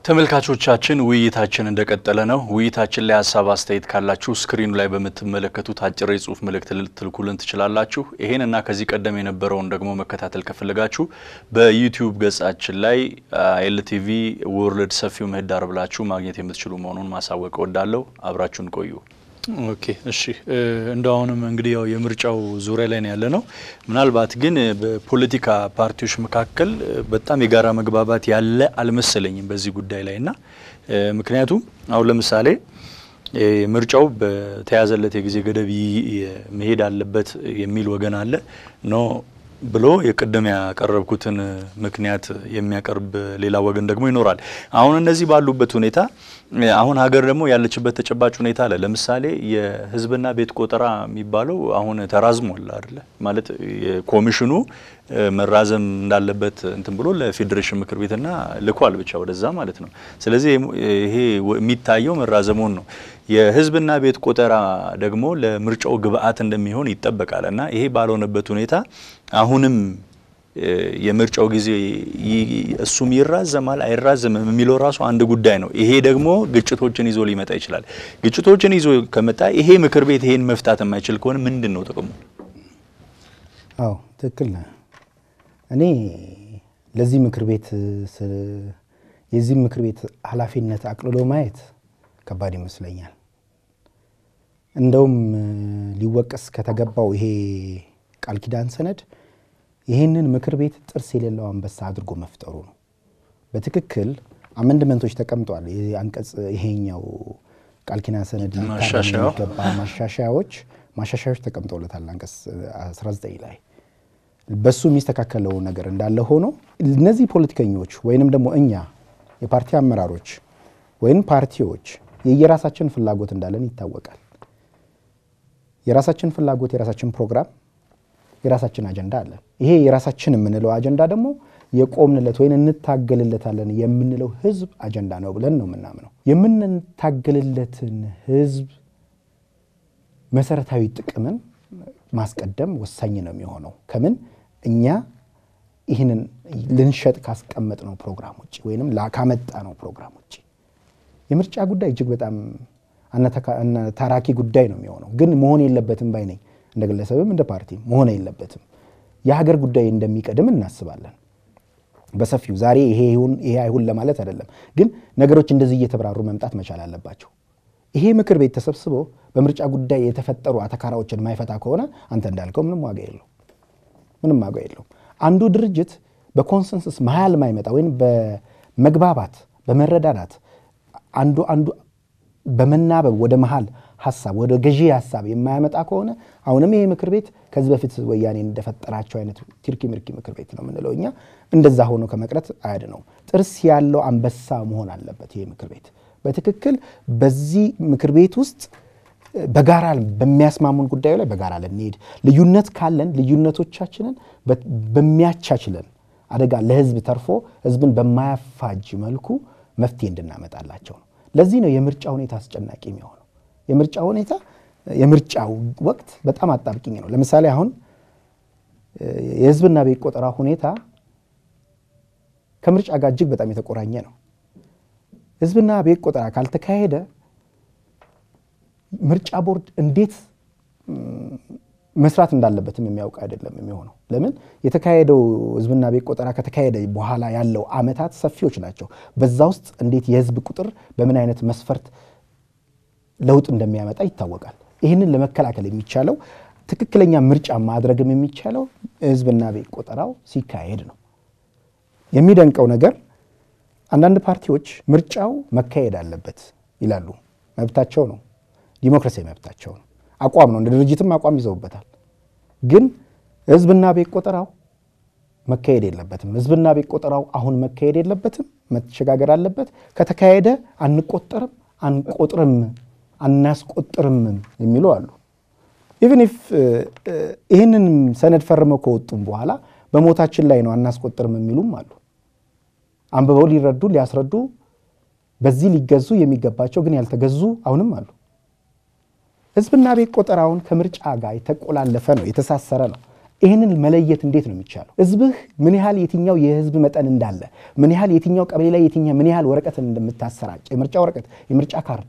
ተመልካቾቻችን ውይይታችን እንደቀጠለ ነው። ውይይታችን ላይ ሀሳብ አስተያየት ካላችሁ ስክሪኑ ላይ በምትመለከቱት አጭር የጽሁፍ መልእክት ልትልኩልን ትችላላችሁ። ይሄን እና ከዚህ ቀደም የነበረውን ደግሞ መከታተል ከፈለጋችሁ በዩቲዩብ ገጻችን ላይ ኤልቲቪ ወርልድ ሰፊው ምህዳር ብላችሁ ማግኘት የምትችሉ መሆኑን ማሳወቅ እወዳለሁ። አብራችሁን ቆዩ። ኦኬ እሺ። እንደ አሁንም እንግዲህ ያው የምርጫው ዙሪያ ላይ ነው ያለ ነው። ምናልባት ግን በፖለቲካ ፓርቲዎች መካከል በጣም የጋራ መግባባት ያለ አልመሰለኝም በዚህ ጉዳይ ላይ እና ምክንያቱም አሁን ለምሳሌ ምርጫው በተያዘለት የጊዜ ገደብ መሄድ አለበት የሚል ወገን አለ ኖ ብሎ የቅድም ያቀረብኩትን ምክንያት የሚያቀርብ ሌላ ወገን ደግሞ ይኖራል። አሁን እነዚህ ባሉበት ሁኔታ አሁን ሀገር ደግሞ ያለችበት ተጨባጭ ሁኔታ አለ። ለምሳሌ የሕዝብና ቤት ቆጠራ የሚባለው አሁን ተራዝሟል አይደለ? ማለት ኮሚሽኑ መራዘም እንዳለበት እንትን ብሎ ለፌዴሬሽን ምክር ቤትና ልኳል ብቻ ወደዛ ማለት ነው። ስለዚህ ይሄ የሚታየው መራዘሙን ነው። የሕዝብና ቤት ቆጠራ ደግሞ ለምርጫው ግብአት እንደሚሆን ይጠበቃል እና ይሄ ባልሆነበት ሁኔታ አሁንም የምርጫው ጊዜ እሱም ይራዘማል አይራዘምም የሚለው ራሱ አንድ ጉዳይ ነው። ይሄ ደግሞ ግጭቶችን ይዞ ሊመጣ ይችላል። ግጭቶችን ይዞ ከመጣ ይሄ ምክር ቤት ይሄን መፍታት የማይችል ከሆነ ምንድን ነው ጥቅሙ? አዎ ትክክል ነህ። እኔ ለዚህ ምክር ቤት የዚህ ምክር ቤት ኃላፊነት አቅልሎ ማየት ከባድ ይመስለኛል። እንደውም ሊወቀስ ከተገባው ይሄ ቃል ኪዳን ሰነድ ይህንን ምክር ቤት ጥርስ የሌለው አንበሳ አድርጎ መፍጠሩ ነው። በትክክል አመንድመንቶች ተቀምጧል። አንቀጽ ይሄኛው ቃል ኪዳን ሰነድ የሚገባ ማሻሻያዎች ማሻሻያዎች ተቀምጠውለታል። አንቀጽ 19 ላይ በሱ የሚስተካከለው ነገር እንዳለ ሆኖ እነዚህ ፖለቲከኞች ወይንም ደግሞ እኛ የፓርቲ አመራሮች ወይም ፓርቲዎች የየራሳችን ፍላጎት እንዳለን ይታወቃል። የራሳችን ፍላጎት፣ የራሳችን ፕሮግራም የራሳችን አጀንዳ አለን። ይሄ የራሳችን የምንለው አጀንዳ ደግሞ የቆምንለት ወይም እንታገልለታለን የምንለው ህዝብ አጀንዳ ነው ብለን ነው የምናምነው። የምንታገልለትን ህዝብ መሰረታዊ ጥቅምን ማስቀደም ወሳኝ ነው የሚሆነው። ከምን እኛ ይህንን ልንሸጥ ካስቀመጥ ነው ፕሮግራም ውጭ ወይም ካመጣ ነው ፕሮግራም ውጭ የምርጫ ጉዳይ እጅግ በጣም ታራኪ ጉዳይ ነው የሚሆነው። ግን መሆን የለበትም ባይ ነኝ። እንደ ግለሰብም እንደ ፓርቲም መሆን የለበትም። የሀገር ጉዳይ እንደሚቀድም እናስባለን በሰፊው ዛሬ ይሄ ይሁን ይሄ አይሁን ለማለት አይደለም። ግን ነገሮች እንደዚህ እየተብራሩ መምጣት መቻል አለባቸው። ይሄ ምክር ቤት ተሰብስቦ በምርጫ ጉዳይ የተፈጠሩ አተካራዎችን ማይፈታ ከሆነ አንተ እንዳልከው ምንም ዋጋ የለው ምንም ዋጋ የለው። አንዱ ድርጅት በኮንሰንሰስ መሀል ማይመጣ ወይም በመግባባት በመረዳዳት አንዱ አንዱ በመናበብ ወደ መሀል ሀሳብ ወደ ገዢ ሀሳብ የማያመጣ ከሆነ አሁንም ይሄ ምክር ቤት ከዚህ በፊት ወያኔ እንደፈጠራቸው አይነት ቲርኪ ምርኪ ምክር ቤት ነው የምንለው እኛ። እንደዛ ሆኖ ከመቅረት አያድነው። ጥርስ ያለው አንበሳ መሆን አለበት ይሄ ምክር ቤት በትክክል በዚህ ምክር ቤት ውስጥ በጋራ በሚያስማሙን ጉዳዩ ላይ በጋራ ልንሄድ፣ ልዩነት ካለን ልዩነቶቻችንን በሚያቻችለን አደጋ ለህዝብ ተርፎ ህዝብን በማያፋጅ መልኩ መፍትሄ እንድናመጣላቸው ነው። ለዚህ ነው የምርጫ ሁኔታ አስጨናቂ የሚሆነው። የምርጫ ሁኔታ የምርጫው ወቅት በጣም አጣብቂኝ ነው። ለምሳሌ አሁን የህዝብና ቤት ቆጠራ ሁኔታ ከምርጫ ጋር እጅግ በጣም የተቆራኘ ነው። ህዝብና ቤት ቆጠራ ካልተካሄደ ምርጫ ቦርድ እንዴት መስራት እንዳለበትም የሚያውቅ አይደለም የሚሆነው። ለምን የተካሄደው ህዝብና ቤት ቆጠራ ከተካሄደ በኋላ ያለው አመታት ሰፊዎች ናቸው። በዛ ውስጥ እንዴት የህዝብ ቁጥር በምን አይነት መስፈርት ለውጥ እንደሚያመጣ ይታወቃል። ይህንን ለመከላከል የሚቻለው ትክክለኛ ምርጫ ማድረግም የሚቻለው ህዝብና ቤት ቆጠራው ሲካሄድ ነው። የሚደንቀው ነገር አንዳንድ ፓርቲዎች ምርጫው መካሄድ አለበት ይላሉ። መብታቸው ነው፣ ዲሞክራሲያዊ መብታቸው ነው፣ አቋም ነው። እንደ ድርጅትም አቋም ይዘውበታል። ግን ህዝብና ቤት ቆጠራው መካሄድ የለበትም። ህዝብና ቤት ቆጠራው አሁን መካሄድ የለበትም፣ መሸጋገር አለበት። ከተካሄደ አንቆጠርም፣ አንቆጥርም፣ አናስቆጥርም የሚሉ አሉ። ኢቨን ኢፍ ይህንን ሰነድ ፈርመው ከወጡም በኋላ በሞታችን ላይ ነው አናስቆጥርም የሚሉም አሉ። አንብበው ሊረዱ ሊያስረዱ በዚህ ሊገዙ የሚገባቸው ግን ያልተገዙ አሁንም አሉ። ህዝብና ቤት ቆጠራውን ከምርጫ ጋር የተቆላለፈ ነው፣ የተሳሰረ ነው። ይህንን መለየት እንዴት ነው የሚቻለው? ህዝብህ ምን ያህል የትኛው የህዝብ መጠን እንዳለ ምን ያህል የትኛው ቀበሌ ላይ የትኛ ምን ያህል ወረቀት እንደምታሰራጭ የምርጫ ወረቀት የምርጫ ካርድ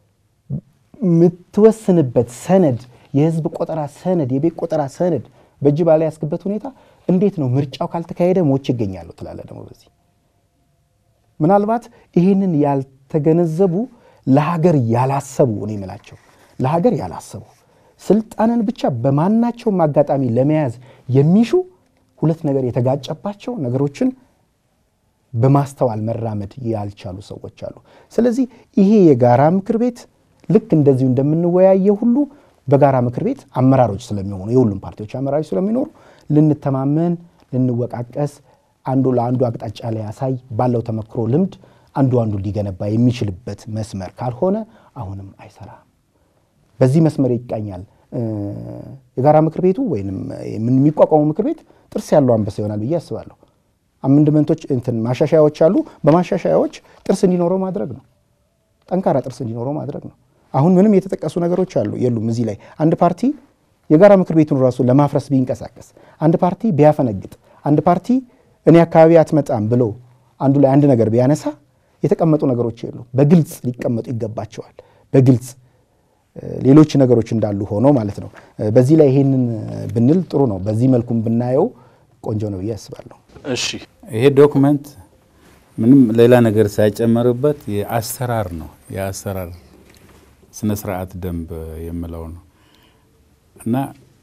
የምትወስንበት ሰነድ የህዝብ ቆጠራ ሰነድ የቤት ቆጠራ ሰነድ በእጅ ባልያዝክበት ሁኔታ እንዴት ነው ምርጫው ካልተካሄደ ሞች ይገኛሉ ትላለህ። ደግሞ በዚህ ምናልባት ይህንን ያልተገነዘቡ ለሀገር ያላሰቡ እኔ የምላቸው ለሀገር ያላሰቡ ስልጣንን ብቻ በማናቸውም አጋጣሚ ለመያዝ የሚሹ ሁለት ነገር የተጋጨባቸው ነገሮችን በማስተዋል መራመድ ያልቻሉ ሰዎች አሉ። ስለዚህ ይሄ የጋራ ምክር ቤት ልክ እንደዚሁ እንደምንወያየው ሁሉ በጋራ ምክር ቤት አመራሮች ስለሚሆኑ የሁሉም ፓርቲዎች አመራሮች ስለሚኖሩ ልንተማመን፣ ልንወቃቀስ፣ አንዱ ለአንዱ አቅጣጫ ላይ ያሳይ ባለው ተመክሮ ልምድ አንዱ አንዱ ሊገነባ የሚችልበት መስመር ካልሆነ አሁንም አይሰራም። በዚህ መስመር ይቃኛል። የጋራ ምክር ቤቱ ወይም የሚቋቋመው ምክር ቤት ጥርስ ያለው አንበሳ ይሆናል ብዬ አስባለሁ። አመንድመንቶች እንትን ማሻሻያዎች አሉ። በማሻሻያዎች ጥርስ እንዲኖረው ማድረግ ነው። ጠንካራ ጥርስ እንዲኖረው ማድረግ ነው። አሁን ምንም የተጠቀሱ ነገሮች አሉ የሉም። እዚህ ላይ አንድ ፓርቲ የጋራ ምክር ቤቱን ራሱ ለማፍረስ ቢንቀሳቀስ፣ አንድ ፓርቲ ቢያፈነግጥ፣ አንድ ፓርቲ እኔ አካባቢ አትመጣም ብሎ አንዱ ላይ አንድ ነገር ቢያነሳ የተቀመጡ ነገሮች የሉ። በግልጽ ሊቀመጡ ይገባቸዋል። በግልጽ ሌሎች ነገሮች እንዳሉ ሆኖ ማለት ነው። በዚህ ላይ ይሄንን ብንል ጥሩ ነው። በዚህ መልኩም ብናየው ቆንጆ ነው ብዬ አስባለሁ። እሺ ይሄ ዶክመንት ምንም ሌላ ነገር ሳይጨመርበት የአሰራር ነው የአሰራር ስነ ስርዓት ደንብ የምለው ነው እና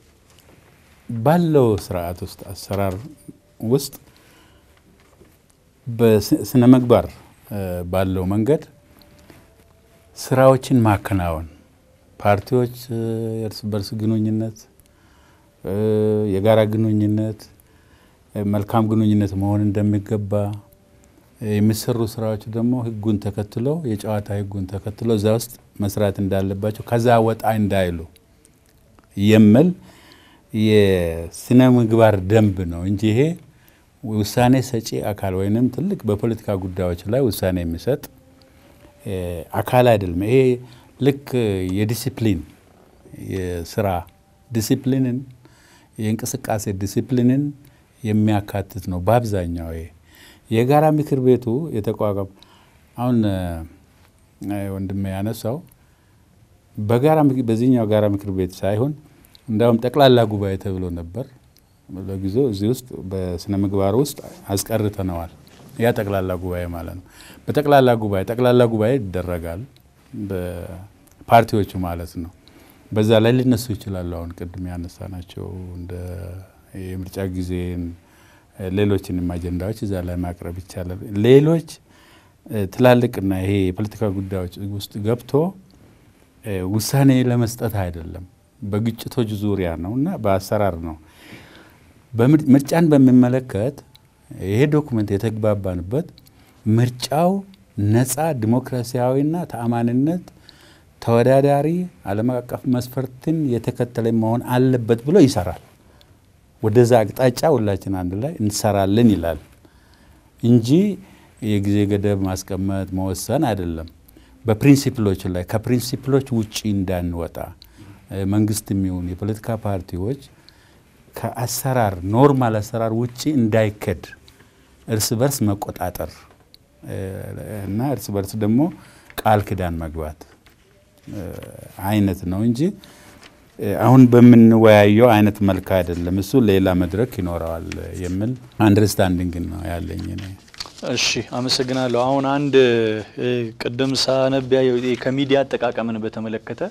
ባለው ስርዓት ውስጥ አሰራር ውስጥ በስነ ምግባር ባለው መንገድ ስራዎችን ማከናወን ፓርቲዎች የእርስ በርስ ግንኙነት፣ የጋራ ግንኙነት፣ መልካም ግንኙነት መሆን እንደሚገባ የሚሰሩ ስራዎች ደግሞ ህጉን ተከትለው የጨዋታ ህጉን ተከትለው እዛ ውስጥ መስራት እንዳለባቸው ከዛ ወጣ እንዳይሉ የሚል የስነ ምግባር ደንብ ነው እንጂ ይሄ ውሳኔ ሰጪ አካል ወይንም ትልቅ በፖለቲካ ጉዳዮች ላይ ውሳኔ የሚሰጥ አካል አይደለም። ይሄ ልክ የዲሲፕሊን የስራ ዲሲፕሊንን የእንቅስቃሴ ዲሲፕሊንን የሚያካትት ነው በአብዛኛው ይሄ የጋራ ምክር ቤቱ የተቋቋመ አሁን ወንድሜ ያነሳው በጋራ በዚህኛው ጋራ ምክር ቤት ሳይሆን እንዳውም ጠቅላላ ጉባኤ ተብሎ ነበር። ለጊዜው እዚህ ውስጥ በስነ ምግባር ውስጥ አስቀርተነዋል። ያ ጠቅላላ ጉባኤ ማለት ነው። በጠቅላላ ጉባኤ ጠቅላላ ጉባኤ ይደረጋል በፓርቲዎቹ ማለት ነው። በዛ ላይ ሊነሱ ይችላሉ። አሁን ቅድም ያነሳናቸው እንደ የምርጫ ጊዜን ሌሎችንም አጀንዳዎች እዛ ላይ ማቅረብ ይቻላል። ሌሎች ትላልቅና ይሄ የፖለቲካ ጉዳዮች ውስጥ ገብቶ ውሳኔ ለመስጠት አይደለም፣ በግጭቶች ዙሪያ ነው እና በአሰራር ነው። ምርጫን በሚመለከት ይሄ ዶኩመንት የተግባባንበት ምርጫው ነፃ ዲሞክራሲያዊና ተአማኒነት ተወዳዳሪ ዓለም አቀፍ መስፈርትን የተከተለ መሆን አለበት ብሎ ይሰራል። ወደዛ አቅጣጫ ሁላችን አንድ ላይ እንሰራለን ይላል እንጂ የጊዜ ገደብ ማስቀመጥ መወሰን አይደለም። በፕሪንሲፕሎች ላይ ከፕሪንሲፕሎች ውጪ እንዳንወጣ መንግስት የሚሆን የፖለቲካ ፓርቲዎች ከአሰራር ኖርማል አሰራር ውጪ እንዳይከድ እርስ በርስ መቆጣጠር እና እርስ በርስ ደግሞ ቃል ኪዳን መግባት አይነት ነው እንጂ አሁን በምንወያየው አይነት መልክ አይደለም። እሱ ሌላ መድረክ ይኖረዋል የሚል አንደርስታንዲንግ ነው ያለኝ። እሺ አመሰግናለሁ። አሁን አንድ ቅድም ሳነቢያ ከሚዲያ አጠቃቀምን በተመለከተ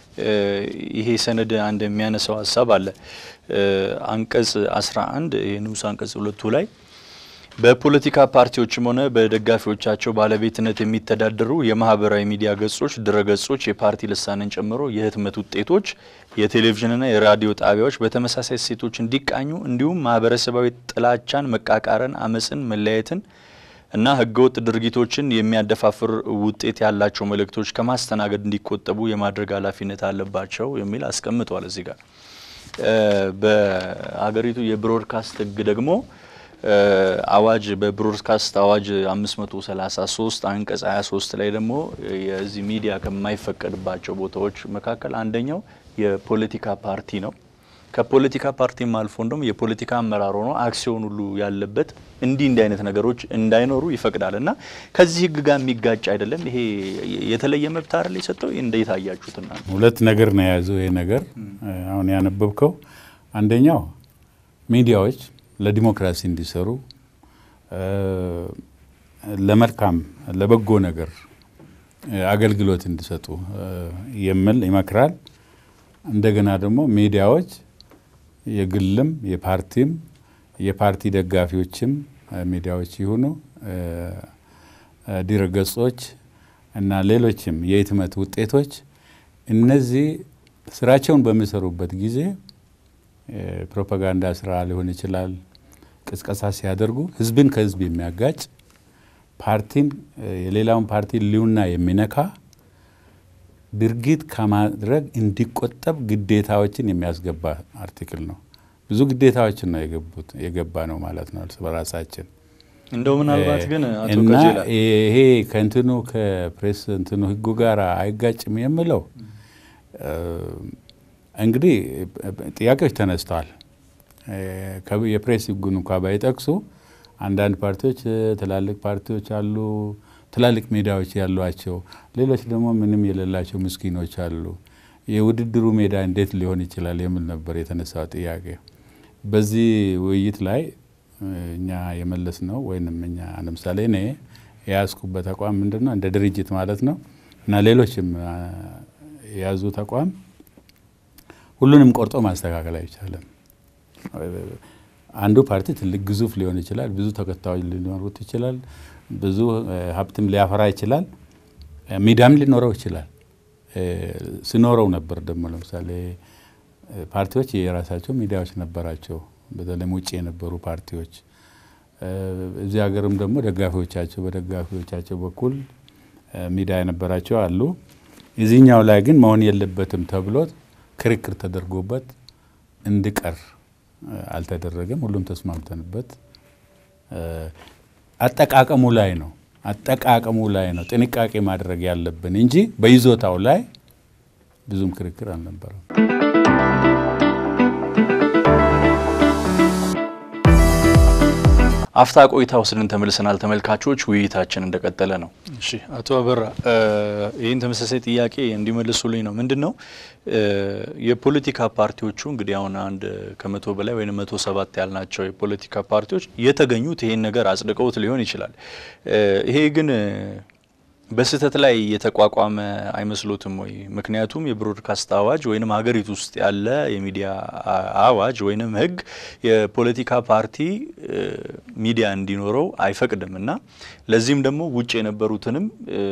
ይሄ ሰነድ አንድ የሚያነሳው ሀሳብ አለ። አንቀጽ 11 የንዑስ አንቀጽ ሁለቱ ላይ በፖለቲካ ፓርቲዎችም ሆነ በደጋፊዎቻቸው ባለቤትነት የሚተዳደሩ የማህበራዊ ሚዲያ ገጾች፣ ድረገጾች የፓርቲ ልሳንን ጨምሮ የህትመት ውጤቶች፣ የቴሌቪዥንና የራዲዮ ጣቢያዎች በተመሳሳይ እሴቶች እንዲቃኙ እንዲሁም ማህበረሰባዊ ጥላቻን፣ መቃቃርን፣ አመፅን፣ መለያየትን እና ህገወጥ ድርጊቶችን የሚያደፋፍር ውጤት ያላቸው መልእክቶች ከማስተናገድ እንዲቆጠቡ የማድረግ ኃላፊነት አለባቸው የሚል አስቀምጧል። እዚህ ጋር በሀገሪቱ የብሮድካስት ህግ ደግሞ አዋጅ በብሮድካስት አዋጅ 533 አንቀጽ 23 ላይ ደግሞ የዚህ ሚዲያ ከማይፈቀድባቸው ቦታዎች መካከል አንደኛው የፖለቲካ ፓርቲ ነው። ከፖለቲካ ፓርቲም አልፎ እንደም የፖለቲካ አመራር ሆኖ አክሲዮን ሁሉ ያለበት እንዲህ እንዲህ አይነት ነገሮች እንዳይኖሩ ይፈቅዳል እና ከዚህ ህግ ጋር የሚጋጭ አይደለም። ይሄ የተለየ መብት አይደል የሰጠው? እንዴት አያችሁትና? ሁለት ነገር ነው የያዘው ይሄ ነገር አሁን ያነበብከው። አንደኛው ሚዲያዎች ለዲሞክራሲ እንዲሰሩ ለመልካም ለበጎ ነገር አገልግሎት እንዲሰጡ የሚል ይመክራል። እንደገና ደግሞ ሚዲያዎች የግልም የፓርቲም የፓርቲ ደጋፊዎችም ሚዲያዎች ይሁኑ ድረገጾች እና ሌሎችም የህትመት ውጤቶች እነዚህ ስራቸውን በሚሰሩበት ጊዜ ፕሮፓጋንዳ ስራ ሊሆን ይችላል፣ ቅስቀሳ ሲያደርጉ ህዝብን ከህዝብ የሚያጋጭ ፓርቲን የሌላውን ፓርቲ ሊውና የሚነካ ድርጊት ከማድረግ እንዲቆጠብ ግዴታዎችን የሚያስገባ አርቲክል ነው። ብዙ ግዴታዎችን ነው የገቡት የገባ ነው ማለት ነው እርስ በራሳችን እንደው ምናልባት ግን አቶ እና ቀጀላ ይሄ ከእንትኑ ከፕሬስ እንትኑ ህጉ ጋር አይጋጭም የምለው እንግዲህ ጥያቄዎች ተነስተዋል። የፕሬስ ህጉን እንኳ ባይጠቅሱ አንዳንድ ፓርቲዎች ትላልቅ ፓርቲዎች አሉ፣ ትላልቅ ሜዳዎች ያሏቸው፣ ሌሎች ደግሞ ምንም የሌላቸው ምስኪኖች አሉ። የውድድሩ ሜዳ እንዴት ሊሆን ይችላል የሚል ነበር የተነሳው ጥያቄ። በዚህ ውይይት ላይ እኛ የመለስ ነው ወይንም እኛ ለምሳሌ እኔ የያዝኩበት ተቋም ምንድን ነው እንደ ድርጅት ማለት ነው እና ሌሎችም የያዙ ተቋም ሁሉንም ቆርጦ ማስተካከል አይቻልም። አንዱ ፓርቲ ትልቅ ግዙፍ ሊሆን ይችላል፣ ብዙ ተከታዮች ሊኖሩት ይችላል፣ ብዙ ሀብትም ሊያፈራ ይችላል፣ ሚዲያም ሊኖረው ይችላል። ሲኖረው ነበር ደግሞ ለምሳሌ ፓርቲዎች የራሳቸው ሚዲያዎች ነበራቸው። በተለይም ውጭ የነበሩ ፓርቲዎች እዚህ ሀገርም ደግሞ ደጋፊዎቻቸው በደጋፊዎቻቸው በኩል ሚዲያ የነበራቸው አሉ። እዚህኛው ላይ ግን መሆን የለበትም ተብሎ ክርክር ተደርጎበት እንዲቀር አልተደረገም። ሁሉም ተስማምተንበት አጠቃቀሙ ላይ ነው አጠቃቀሙ ላይ ነው ጥንቃቄ ማድረግ ያለብን እንጂ በይዞታው ላይ ብዙም ክርክር አልነበረም። አፍታ ቆይታ ወስደን ተመልሰናል። ተመልካቾች ውይይታችን እንደቀጠለ ነው። እሺ አቶ አበራ ይህን ተመሳሳይ ጥያቄ እንዲመልሱልኝ ነው። ምንድን ነው የፖለቲካ ፓርቲዎቹ እንግዲህ አሁን አንድ ከመቶ በላይ ወይም መቶ ሰባት ያልናቸው የፖለቲካ ፓርቲዎች የተገኙት ይሄን ነገር አጽድቀውት ሊሆን ይችላል። ይሄ ግን በስህተት ላይ የተቋቋመ አይመስሎትም ወይ? ምክንያቱም የብሮድካስት አዋጅ ወይንም ሀገሪቱ ውስጥ ያለ የሚዲያ አዋጅ ወይንም ሕግ የፖለቲካ ፓርቲ ሚዲያ እንዲኖረው አይፈቅድም እና ለዚህም ደግሞ ውጭ የነበሩትንም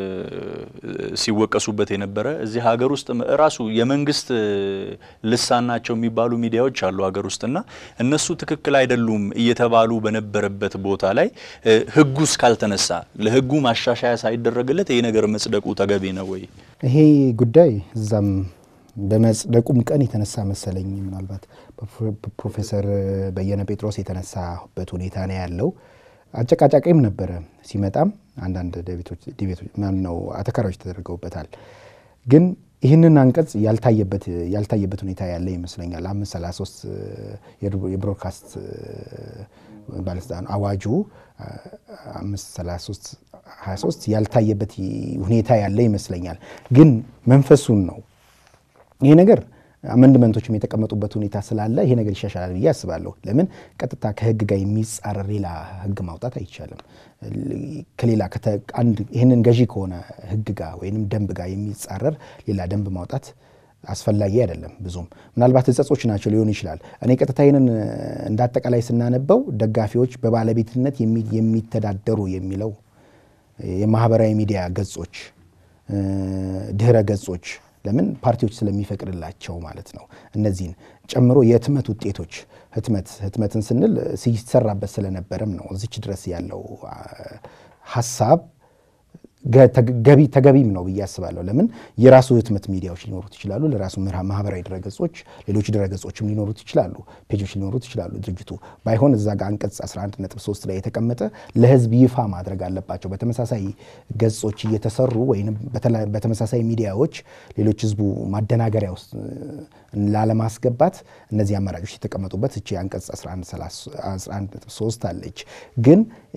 ሲወቀሱበት የነበረ እዚህ ሀገር ውስጥ ራሱ የመንግስት ልሳን ናቸው የሚባሉ ሚዲያዎች አሉ ሀገር ውስጥ እና እነሱ ትክክል አይደሉም እየተባሉ በነበረበት ቦታ ላይ ሕጉ እስካልተነሳ ለሕጉ ማሻሻያ ሳይደረግለት ይህ ነገር መጽደቁ ተገቢ ነው ወይ? ይሄ ጉዳይ እዛም በመጽደቁም ቀን የተነሳ መሰለኝ ምናልባት ፕሮፌሰር በየነ ጴጥሮስ የተነሳበት ሁኔታ ነው ያለው። አጨቃጫቂም ነበረ። ሲመጣም አንዳንድ ዲቤቶች ማነው አተካራዎች ተደርገውበታል። ግን ይህንን አንቀጽ ያልታየበት ሁኔታ ያለ ይመስለኛል። አምስት ሰላሳ ሶስት የብሮድካስት ባለስልጣን አዋጁ አምስት ሰላሳ ሶስት ሀያ ሶስት ያልታየበት ሁኔታ ያለ ይመስለኛል። ግን መንፈሱን ነው ይሄ ነገር አመንድመንቶችም የተቀመጡበት ሁኔታ ስላለ ይሄ ነገር ይሻሻላል ብዬ አስባለሁ። ለምን ቀጥታ ከህግ ጋር የሚጻረር ሌላ ህግ ማውጣት አይቻልም። ከሌላ አንድ ይህንን ገዢ ከሆነ ህግ ጋር ወይም ደንብ ጋር የሚጻረር ሌላ ደንብ ማውጣት አስፈላጊ አይደለም። ብዙም ምናልባት እጸጾች ናቸው ሊሆን ይችላል። እኔ ቀጥታ ይህንን እንደ አጠቃላይ ስናነበው ደጋፊዎች በባለቤትነት የሚተዳደሩ የሚለው የማህበራዊ ሚዲያ ገጾች፣ ድህረ ገጾች ለምን ፓርቲዎች ስለሚፈቅድላቸው ማለት ነው። እነዚህን ጨምሮ የህትመት ውጤቶች ህትመት ህትመትን ስንል ሲሰራበት ስለነበረም ነው እዚች ድረስ ያለው ሀሳብ ገቢ ተገቢም ነው ብዬ አስባለሁ። ለምን የራሱ ህትመት ሚዲያዎች ሊኖሩት ይችላሉ። ለራሱ ማህበራዊ ድረገጾች፣ ሌሎች ድረገጾችም ሊኖሩት ይችላሉ። ፔጆች ሊኖሩት ይችላሉ። ድርጅቱ ባይሆን እዛ ጋር አንቀጽ 11.3 ላይ የተቀመጠ ለህዝብ ይፋ ማድረግ አለባቸው። በተመሳሳይ ገጾች እየተሰሩ ወይም በተመሳሳይ ሚዲያዎች ሌሎች ህዝቡ ማደናገሪያ ውስጥ ላለማስገባት እነዚህ አማራጮች የተቀመጡበት እቺ አንቀጽ 11.3 አለች። ግን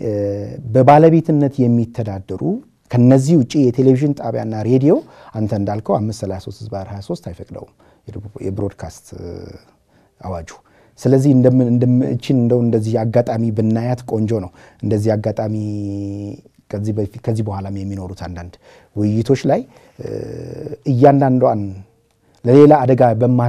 በባለቤትነት የሚተዳደሩ ከነዚህ ውጭ የቴሌቪዥን ጣቢያና ሬዲዮ አንተ እንዳልከው 533 ህዝባር 23 አይፈቅደውም የብሮድካስት አዋጁ። ስለዚህ እችን እንደው እንደዚህ አጋጣሚ ብናያት ቆንጆ ነው። እንደዚህ አጋጣሚ ከዚህ በፊት ከዚህ በኋላም የሚኖሩት አንዳንድ ውይይቶች ላይ እያንዳንዷን ለሌላ አደጋ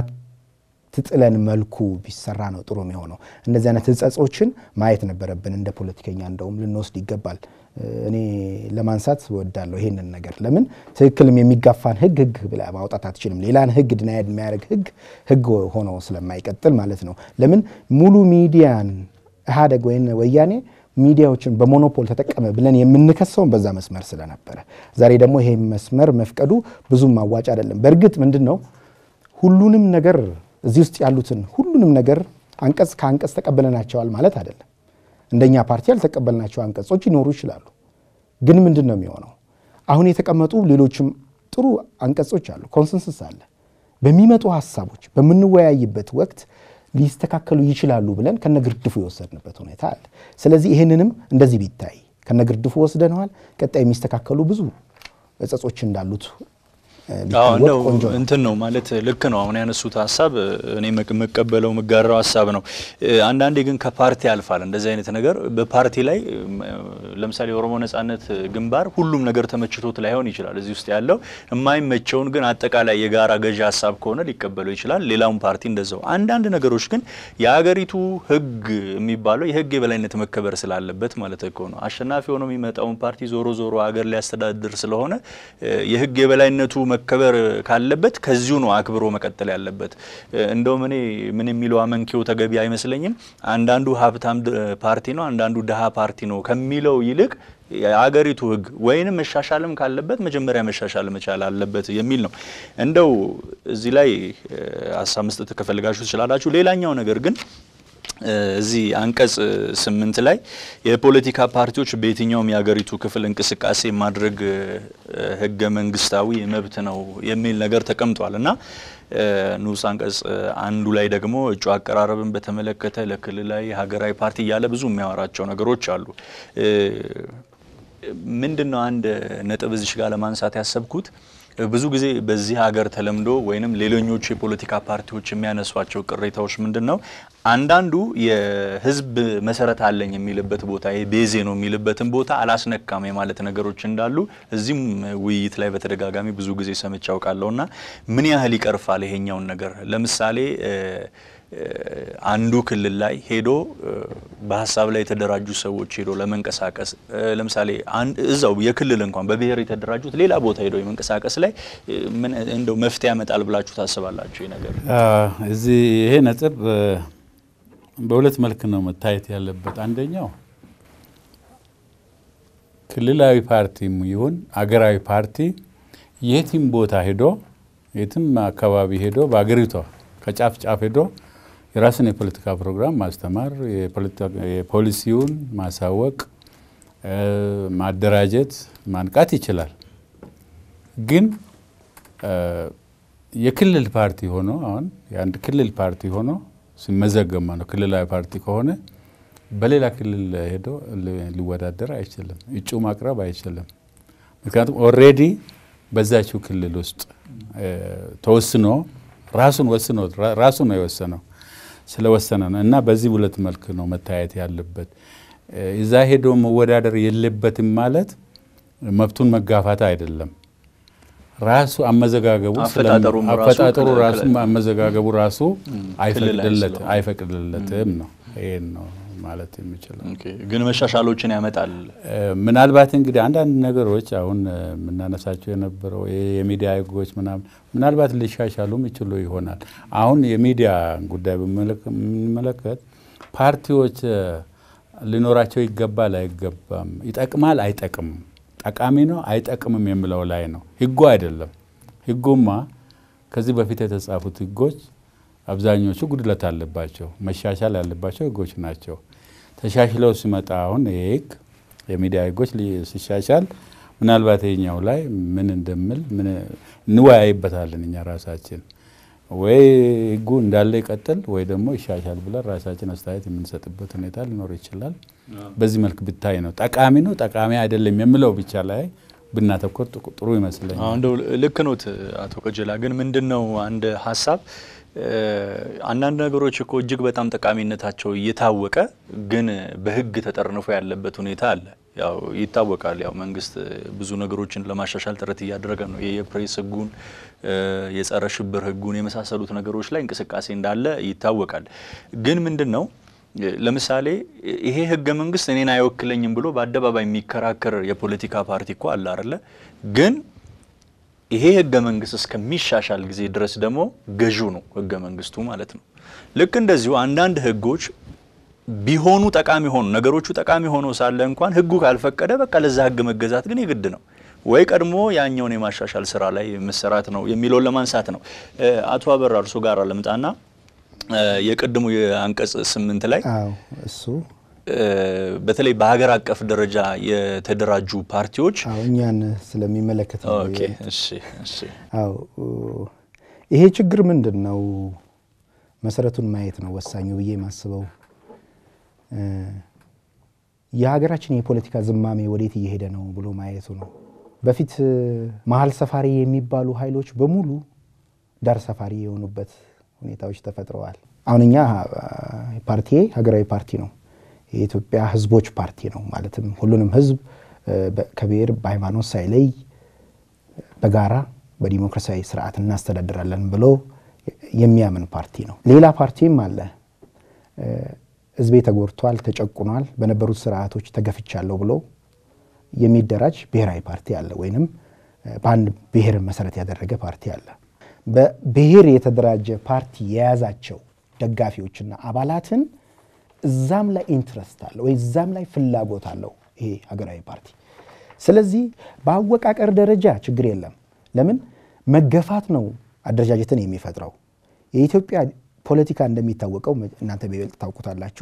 በማትጥለን መልኩ ቢሰራ ነው ጥሩ የሚሆነው። እንደዚህ አይነት ህጸጾችን ማየት ነበረብን። እንደ ፖለቲከኛ እንደውም ልንወስድ ይገባል። እኔ ለማንሳት እወዳለሁ ይሄንን ነገር። ለምን ትክክልም የሚጋፋን ህግ ህግ ብለህ ማውጣት አትችልም። ሌላን ህግ ድናያድ የሚያደርግ ህግ ህግ ሆኖ ስለማይቀጥል ማለት ነው። ለምን ሙሉ ሚዲያን ኢህአዴግ ወይም ወያኔ ሚዲያዎችን በሞኖፖል ተጠቀመ ብለን የምንከሰውን በዛ መስመር ስለነበረ ዛሬ ደግሞ ይሄ መስመር መፍቀዱ ብዙም አዋጭ አይደለም። በእርግጥ ምንድን ነው ሁሉንም ነገር እዚህ ውስጥ ያሉትን ሁሉንም ነገር አንቀጽ ከአንቀጽ ተቀበለናቸዋል ማለት አይደለም። እንደኛ ፓርቲ ያልተቀበልናቸው አንቀጾች ይኖሩ ይችላሉ። ግን ምንድን ነው የሚሆነው? አሁን የተቀመጡ ሌሎችም ጥሩ አንቀጾች አሉ። ኮንሰንሰስ አለ። በሚመጡ ሀሳቦች በምንወያይበት ወቅት ሊስተካከሉ ይችላሉ ብለን ከነግርድፉ የወሰድንበት ሁኔታ አለ። ስለዚህ ይህንንም እንደዚህ ቢታይ ከነግርድፉ ወስደነዋል። ቀጣይ የሚስተካከሉ ብዙ እጸጾች እንዳሉት እንደው እንትን ነው ማለት ልክ ነው። አሁን ያነሱት ሀሳብ እኔ መቀበለው የምጋራው ሀሳብ ነው። አንዳንዴ ግን ከፓርቲ ያልፋል እንደዚህ አይነት ነገር በፓርቲ ላይ ለምሳሌ የኦሮሞ ነጻነት ግንባር ሁሉም ነገር ተመችቶት ላይሆን ይችላል። እዚህ ውስጥ ያለው የማይመቸውን ግን አጠቃላይ የጋራ ገዢ ሀሳብ ከሆነ ሊቀበለው ይችላል። ሌላውን ፓርቲ እንደዛው። አንዳንድ ነገሮች ግን የሀገሪቱ ሕግ የሚባለው የሕግ የበላይነት መከበር ስላለበት ማለት እኮ ነው። አሸናፊ ሆኖ የሚመጣውን ፓርቲ ዞሮ ዞሮ ሀገር ሊያስተዳድር ስለሆነ የሕግ የበላይነቱ መከበር ካለበት ከዚሁ ነው አክብሮ መቀጠል ያለበት። እንደውም እኔ ምን የሚለው አመንኪው ተገቢ አይመስለኝም። አንዳንዱ ሀብታም ፓርቲ ነው፣ አንዳንዱ ድሃ ፓርቲ ነው ከሚለው ይልቅ የአገሪቱ ህግ ወይንም መሻሻልም ካለበት መጀመሪያ መሻሻል መቻል አለበት የሚል ነው። እንደው እዚህ ላይ ሀሳብ መስጠት ከፈልጋችሁ ትችላላችሁ። ሌላኛው ነገር ግን እዚህ አንቀጽ ስምንት ላይ የፖለቲካ ፓርቲዎች በየትኛውም የሀገሪቱ ክፍል እንቅስቃሴ ማድረግ ህገ መንግስታዊ መብት ነው የሚል ነገር ተቀምጧል እና ንዑስ አንቀጽ አንዱ ላይ ደግሞ እጩ አቀራረብን በተመለከተ ለክልላዊ ሀገራዊ ፓርቲ እያለ ብዙ የሚያወራቸው ነገሮች አሉ። ምንድን ነው አንድ ነጥብ እዚሽ ጋር ለማንሳት ያሰብኩት ብዙ ጊዜ በዚህ ሀገር ተለምዶ ወይንም ሌሎኞቹ የፖለቲካ ፓርቲዎች የሚያነሷቸው ቅሬታዎች ምንድን ነው? አንዳንዱ የህዝብ መሰረት አለኝ የሚልበት ቦታ ቤዜ ነው የሚልበትን ቦታ አላስነካም የማለት ነገሮች እንዳሉ እዚህም ውይይት ላይ በተደጋጋሚ ብዙ ጊዜ ሰምቼ አውቃለሁ። እና ምን ያህል ይቀርፋል ይሄኛውን ነገር? ለምሳሌ አንዱ ክልል ላይ ሄዶ በሀሳብ ላይ የተደራጁ ሰዎች ሄዶ ለመንቀሳቀስ ለምሳሌ እዛው የክልል እንኳን በብሔር የተደራጁት ሌላ ቦታ ሄዶ የመንቀሳቀስ ላይ ምን እንደው መፍትሄ ያመጣል ብላችሁ ታስባላችሁ? ይህ ነገር እዚህ ይሄ ነጥብ በሁለት መልክ ነው መታየት ያለበት። አንደኛው ክልላዊ ፓርቲም ይሁን አገራዊ ፓርቲ የትም ቦታ ሄዶ የትም አካባቢ ሄዶ በአገሪቷ ከጫፍ ጫፍ ሄዶ የራስን የፖለቲካ ፕሮግራም ማስተማር፣ የፖሊሲውን ማሳወቅ፣ ማደራጀት፣ ማንቃት ይችላል። ግን የክልል ፓርቲ ሆኖ አሁን የአንድ ክልል ፓርቲ ሆኖ ሲመዘገብ ነው ክልላዊ ፓርቲ ከሆነ በሌላ ክልል ሄዶ ሊወዳደር አይችልም፣ እጩ ማቅረብ አይችልም። ምክንያቱም ኦልሬዲ በዛችው ክልል ውስጥ ተወስኖ ራሱን ወስኖ ራሱ ነው የወሰነው ስለወሰነ ነው። እና በዚህ ሁለት መልክ ነው መታየት ያለበት። እዛ ሄዶ መወዳደር የለበትም ማለት መብቱን መጋፋት አይደለም። ራሱ አመዘጋገቡ አፈጣጠሩ ራሱ አመዘጋገቡ ራሱ አይፈቅድለትም ነው። ይሄን ነው ማለት የሚችለው። ግን መሻሻሎችን ያመጣል። ምናልባት እንግዲህ አንዳንድ ነገሮች አሁን የምናነሳቸው የነበረው የሚዲያ ህጎች ምናምን ምናልባት ሊሻሻሉም ይችሉ ይሆናል። አሁን የሚዲያ ጉዳይ በምንመለከት ፓርቲዎች ሊኖራቸው ይገባል አይገባም፣ ይጠቅማል አይጠቅም ጠቃሚ ነው አይጠቅምም የሚለው ላይ ነው። ህጉ አይደለም። ህጉማ ከዚህ በፊት የተጻፉት ህጎች አብዛኞቹ ጉድለት አለባቸው፣ መሻሻል ያለባቸው ህጎች ናቸው። ተሻሽለው ሲመጣ አሁን ይህ ህግ የሚዲያ ህጎች ሲሻሻል ምናልባት ይኛው ላይ ምን እንደምል እንወያይበታለን እኛ ራሳችን ወይ ህጉ እንዳለ ይቀጥል ወይ ደግሞ ይሻሻል ብለን ራሳችን አስተያየት የምንሰጥበት ሁኔታ ሊኖር ይችላል። በዚህ መልክ ብታይ ነው ጠቃሚ ነው ጠቃሚ አይደለም የምለው ብቻ ላይ ብናተኮር ጥሩ ይመስለኛል። እንደው ልክ ኖት አቶ ቀጀላ። ግን ምንድን ነው አንድ ሀሳብ አንዳንድ ነገሮች እኮ እጅግ በጣም ጠቃሚነታቸው እየታወቀ ግን በህግ ተጠርንፎ ያለበት ሁኔታ አለ። ያው ይታወቃል። ያው መንግስት ብዙ ነገሮችን ለማሻሻል ጥረት እያደረገ ነው። የፕሬስ ህጉን፣ የጸረ ሽብር ህጉን የመሳሰሉት ነገሮች ላይ እንቅስቃሴ እንዳለ ይታወቃል። ግን ምንድን ነው ለምሳሌ ይሄ ህገ መንግስት እኔን አይወክለኝም ብሎ በአደባባይ የሚከራከር የፖለቲካ ፓርቲ እኮ አለ አይደለ? ግን ይሄ ህገ መንግስት እስከሚሻሻል ጊዜ ድረስ ደግሞ ገዢው ነው ህገ መንግስቱ ማለት ነው። ልክ እንደዚሁ አንዳንድ ህጎች ቢሆኑ ጠቃሚ ሆኑ ነገሮቹ ጠቃሚ ሆኖ ሳለ እንኳን ህጉ ካልፈቀደ በቃ ለዛ ህግ መገዛት ግን የግድ ነው ወይ ቀድሞ ያኛውን የማሻሻል ስራ ላይ መሰራት ነው የሚለውን ለማንሳት ነው። አቶ አበራ እርሶ ጋር ልምጣና የቅድሙ የአንቀጽ ስምንት ላይ እሱ በተለይ በሀገር አቀፍ ደረጃ የተደራጁ ፓርቲዎች እኛን ስለሚመለከት ነው። ኦኬ፣ እሺ፣ እሺ። አዎ ይሄ ችግር ምንድን ነው? መሰረቱን ማየት ነው ወሳኙ ብዬ የማስበው የሀገራችን የፖለቲካ ዝማሜ ወዴት እየሄደ ነው ብሎ ማየቱ ነው። በፊት መሀል ሰፋሪ የሚባሉ ኃይሎች በሙሉ ዳር ሰፋሪ የሆኑበት ሁኔታዎች ተፈጥረዋል። አሁን እኛ ፓርቲ ሀገራዊ ፓርቲ ነው። የኢትዮጵያ ሕዝቦች ፓርቲ ነው። ማለትም ሁሉንም ሕዝብ ከብሔር በሃይማኖት ሳይለይ በጋራ በዲሞክራሲያዊ ስርዓት እናስተዳድራለን ብሎ የሚያምን ፓርቲ ነው። ሌላ ፓርቲም አለ። ሕዝቤ ተጎድቷል፣ ተጨቁኗል፣ በነበሩት ስርዓቶች ተገፍቻለሁ ብሎ የሚደራጅ ብሔራዊ ፓርቲ አለ። ወይንም በአንድ ብሔር መሰረት ያደረገ ፓርቲ አለ። በብሔር የተደራጀ ፓርቲ የያዛቸው ደጋፊዎችና አባላትን እዛም ላይ ኢንትረስት አለው ወይ እዛም ላይ ፍላጎት አለው ይሄ ሀገራዊ ፓርቲ። ስለዚህ በአወቃቀር ደረጃ ችግር የለም። ለምን መገፋት ነው አደረጃጀትን የሚፈጥረው። የኢትዮጵያ ፖለቲካ እንደሚታወቀው እናንተ በይበልጥ ታውቁታላችሁ፣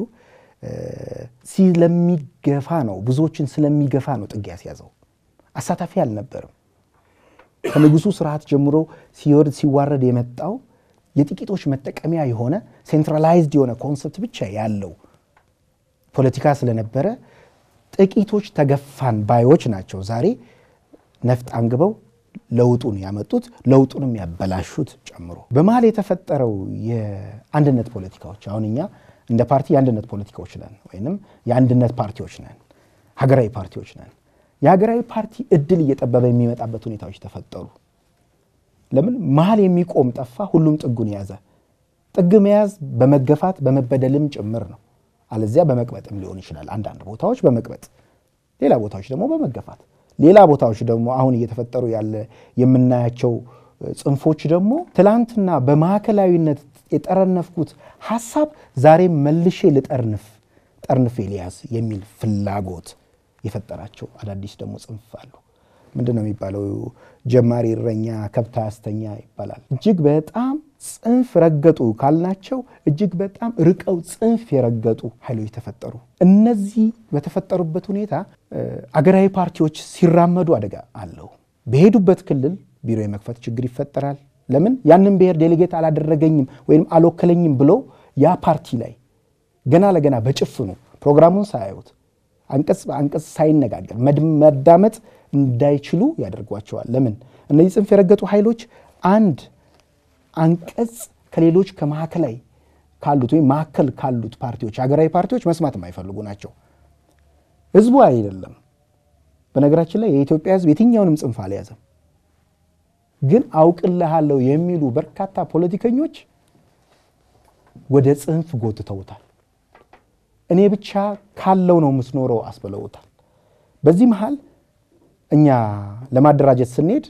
ስለሚገፋ ነው ብዙዎችን ስለሚገፋ ነው ጥግ ያስያዘው። አሳታፊ አልነበርም። ከንጉሱ ስርዓት ጀምሮ ሲወርድ ሲዋረድ የመጣው የጥቂቶች መጠቀሚያ የሆነ ሴንትራላይዝድ የሆነ ኮንሰፕት ብቻ ያለው ፖለቲካ ስለነበረ ጥቂቶች ተገፋን ባዮች ናቸው ዛሬ ነፍጥ አንግበው ለውጡን ያመጡት ለውጡንም ያበላሹት ጨምሮ። በመሀል የተፈጠረው የአንድነት ፖለቲካዎች አሁን እኛ እንደ ፓርቲ የአንድነት ፖለቲካዎች ነን፣ ወይንም የአንድነት ፓርቲዎች ነን፣ ሀገራዊ ፓርቲዎች ነን። የሀገራዊ ፓርቲ እድል እየጠበበ የሚመጣበት ሁኔታዎች ተፈጠሩ። ለምን መሀል የሚቆም ጠፋ? ሁሉም ጥጉን የያዘ ጥግ መያዝ በመገፋት በመበደልም ጭምር ነው። አለዚያ በመቅበጥም ሊሆን ይችላል። አንዳንድ ቦታዎች በመቅበጥ ሌላ ቦታዎች ደግሞ በመገፋት ሌላ ቦታዎች ደግሞ አሁን እየተፈጠሩ ያለ የምናያቸው ጽንፎች ደግሞ ትላንትና በማዕከላዊነት የጠረነፍኩት ሀሳብ ዛሬም መልሼ ልጠርንፍ ጠርንፌ ሊያዝ የሚል ፍላጎት የፈጠራቸው አዳዲስ ደግሞ ጽንፍ አሉ። ምንድን ነው የሚባለው? ጀማሪ እረኛ ከብት አያስተኛ ይባላል። እጅግ በጣም ጽንፍ ረገጡ ካልናቸው እጅግ በጣም ርቀው ጽንፍ የረገጡ ኃይሎች ተፈጠሩ። እነዚህ በተፈጠሩበት ሁኔታ አገራዊ ፓርቲዎች ሲራመዱ አደጋ አለው። በሄዱበት ክልል ቢሮ የመክፈት ችግር ይፈጠራል። ለምን ያንን ብሔር ዴሌጌት አላደረገኝም ወይም አልወከለኝም ብሎ ያ ፓርቲ ላይ ገና ለገና በጭፍኑ ፕሮግራሙን ሳያዩት አንቀጽ በአንቀጽ ሳይነጋገር መዳመጥ እንዳይችሉ ያደርጓቸዋል። ለምን እነዚህ ጽንፍ የረገጡ ኃይሎች አንድ አንቀጽ ከሌሎች ከማዕከላዊ ካሉት ወይም ማዕከል ካሉት ፓርቲዎች ሀገራዊ ፓርቲዎች መስማት የማይፈልጉ ናቸው። ህዝቡ አይደለም። በነገራችን ላይ የኢትዮጵያ ህዝብ የትኛውንም ጽንፍ አልያዘም። ግን አውቅልሃለሁ የሚሉ በርካታ ፖለቲከኞች ወደ ጽንፍ ጎትተውታል። እኔ ብቻ ካለው ነው የምትኖረው አስብለውታል። በዚህ መሃል እኛ ለማደራጀት ስንሄድ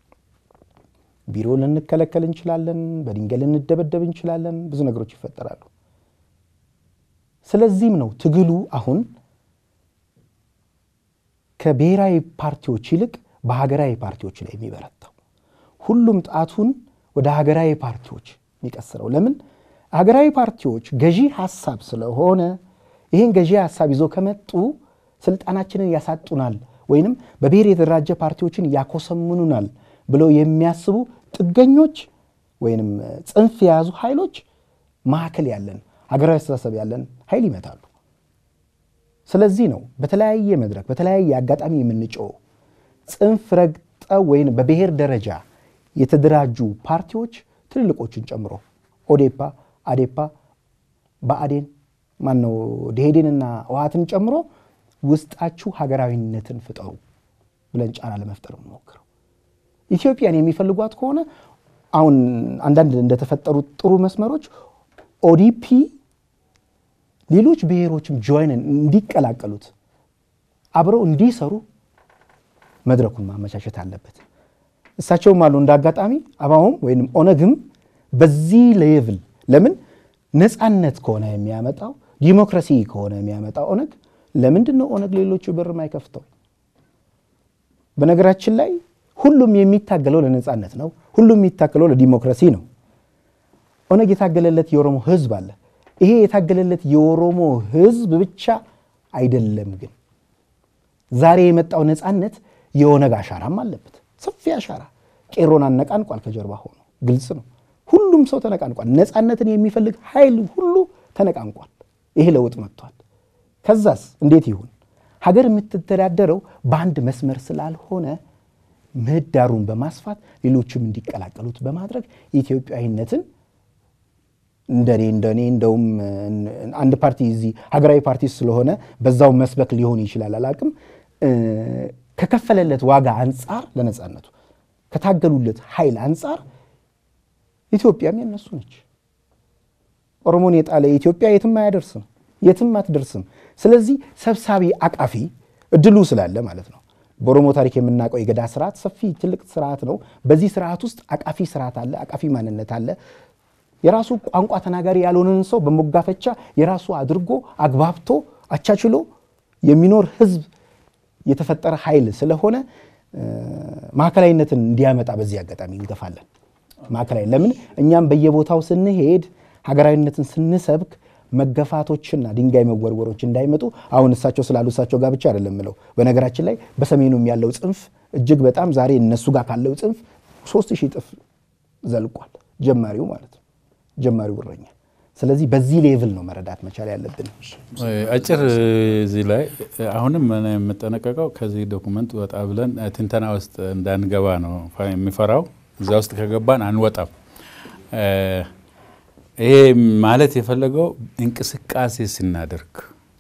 ቢሮ ልንከለከል እንችላለን፣ በድንጋይ ልንደበደብ እንችላለን፣ ብዙ ነገሮች ይፈጠራሉ። ስለዚህም ነው ትግሉ አሁን ከብሔራዊ ፓርቲዎች ይልቅ በሀገራዊ ፓርቲዎች ላይ የሚበረታው ሁሉም ጣቱን ወደ ሀገራዊ ፓርቲዎች የሚቀስረው ለምን? ሀገራዊ ፓርቲዎች ገዢ ሀሳብ ስለሆነ ይህን ገዢ ሀሳብ ይዞ ከመጡ ስልጣናችንን ያሳጡናል ወይንም በብሔር የተደራጀ ፓርቲዎችን ያኮሰምኑናል ብለው የሚያስቡ ጥገኞች ወይንም ጽንፍ የያዙ ኃይሎች ማዕከል ያለን ሀገራዊ አስተሳሰብ ያለን ኃይል ይመታሉ። ስለዚህ ነው በተለያየ መድረክ በተለያየ አጋጣሚ የምንጮው ጽንፍ ረግጠው ወይም በብሔር ደረጃ የተደራጁ ፓርቲዎች ትልልቆችን ጨምሮ ኦዴፓ፣ አዴፓ፣ ብአዴን ማነው ደኢህዴንና ህወሓትን ጨምሮ ውስጣችሁ ሀገራዊነትን ፍጠሩ ብለን ጫና ለመፍጠር የምንሞክረው ኢትዮጵያን የሚፈልጓት ከሆነ አሁን አንዳንድ እንደተፈጠሩት ጥሩ መስመሮች ኦዲፒ ሌሎች ብሔሮችም ጆይንን እንዲቀላቀሉት አብረው እንዲሰሩ መድረኩን ማመቻቸት አለበት። እሳቸውም አሉ እንደ አጋጣሚ አባውም ወይም ኦነግም በዚህ ሌቭል ለምን ነፃነት ከሆነ የሚያመጣው ዲሞክራሲ ከሆነ የሚያመጣው ኦነግ ለምንድን ነው ኦነግ ሌሎቹ በር የማይከፍተው? በነገራችን ላይ ሁሉም የሚታገለው ለነፃነት ነው። ሁሉም የሚታገለው ለዲሞክራሲ ነው። ኦነግ የታገለለት የኦሮሞ ህዝብ አለ። ይሄ የታገለለት የኦሮሞ ህዝብ ብቻ አይደለም። ግን ዛሬ የመጣው ነፃነት የኦነግ አሻራም አለበት። ሰፊ አሻራ ቄሮን አነቃንቋል። ከጀርባ ሆኖ ግልጽ ነው። ሁሉም ሰው ተነቃንቋል። ነፃነትን የሚፈልግ ኃይል ሁሉ ተነቃንቋል። ይሄ ለውጥ መጥቷል። ከዛስ እንዴት ይሁን? ሀገር የምትተዳደረው በአንድ መስመር ስላልሆነ ምህዳሩን በማስፋት ሌሎችም እንዲቀላቀሉት በማድረግ ኢትዮጵያዊነትን እንደኔ እንደኔ እንደውም አንድ ፓርቲ እዚህ ሀገራዊ ፓርቲ ስለሆነ በዛው መስበክ ሊሆን ይችላል አላቅም ከከፈለለት ዋጋ አንጻር ለነፃነቱ ከታገሉለት ኃይል አንጻር ኢትዮጵያም የነሱ ነች። ኦሮሞን የጣለ ኢትዮጵያ የትም አያደርስም፣ የትም አትደርስም። ስለዚህ ሰብሳቢ አቃፊ እድሉ ስላለ ማለት ነው። በኦሮሞ ታሪክ የምናውቀው የገዳ ስርዓት ሰፊ ትልቅ ስርዓት ነው። በዚህ ስርዓት ውስጥ አቃፊ ስርዓት አለ፣ አቃፊ ማንነት አለ። የራሱ ቋንቋ ተናጋሪ ያልሆነን ሰው በሞጋፈቻ የራሱ አድርጎ አግባብቶ አቻችሎ የሚኖር ህዝብ የተፈጠረ ኃይል ስለሆነ ማዕከላዊነትን እንዲያመጣ በዚህ አጋጣሚ እንገፋለን። ማዕከላዊ ለምን እኛም በየቦታው ስንሄድ ሀገራዊነትን ስንሰብክ መገፋቶችና ድንጋይ መወርወሮች እንዳይመጡ አሁን እሳቸው ስላሉ እሳቸው ጋር ብቻ አይደለም ምለው። በነገራችን ላይ በሰሜኑም ያለው ጽንፍ እጅግ በጣም ዛሬ እነሱ ጋር ካለው ጽንፍ ሶስት ሺህ እጥፍ ዘልቋል። ጀማሪው ማለት ነው፣ ጀማሪው እረኛ። ስለዚህ በዚህ ሌቭል ነው መረዳት መቻል ያለብን። አጭር እዚህ ላይ አሁንም የምጠነቀቀው ከዚህ ዶኩመንት ወጣ ብለን ትንተና ውስጥ እንዳንገባ ነው የሚፈራው። እዛ ውስጥ ከገባን አንወጣም። ይሄ ማለት የፈለገው እንቅስቃሴ ስናደርግ